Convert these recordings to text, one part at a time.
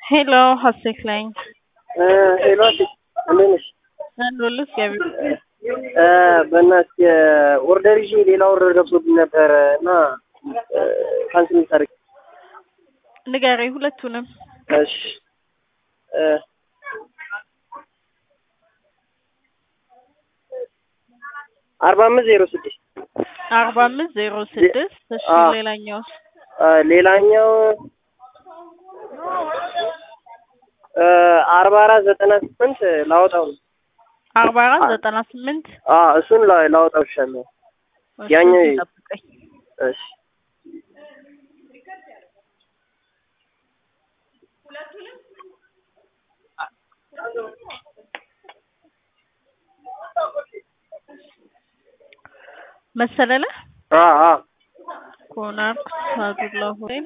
ሄሎ ሀሴት ነኝ። ሄሎ እንዴት ነሽ? አለሁልሽ ገቢ በእናትሽ ኦርደር ይዤ ሌላ ኦርደር ገብቶብኝ ነበረ እና ካንስል የምታደርጊ ንገረኝ ሁለቱንም። እሺ አርባ አምስት ዜሮ ስድስት አርባ አምስት ዜሮ ስድስት እሺ አዎ። ሌላኛው ሌላኛው አርባ አራት ዘጠና ስምንት ላወጣው ነው። አርባ አራት ዘጠና ስምንት አዎ እሱን ላ- ላወጣው ይሻለሁ። እሺ፣ ያኛው እዚህ ጠብቀኝ። እሺ መሰለለ አዎ አዎ ኮናርክ ሳዱላ ሆቴል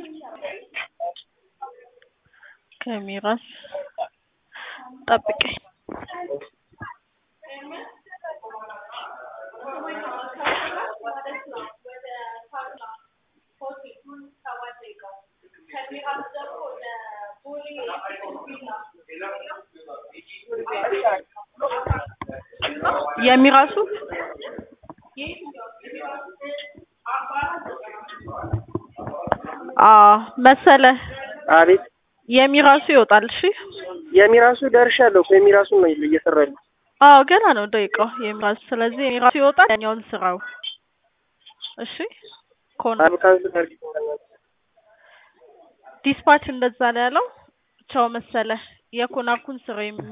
ከሚራስ ጠብቀኝ። የሚራሱ አዎ መሰለ አቤት የሚራሱ ይወጣል። እሺ የሚራሱ ደርሻለሁ እኮ የሚራሱን ነው እየሰራሁ ያለሁት። አዎ ገና ነው ደቂቃው የሚራሱ። ስለዚህ የሚራሱ ይወጣል፣ ያኛውን ስራው። እሺ ኮና አብ ካንስል አድርጊ በእናትሽ። ዲስፓች እንደዛ ነው ያለው። ቻው መሰለ የኮናርኩን ስራ የሚ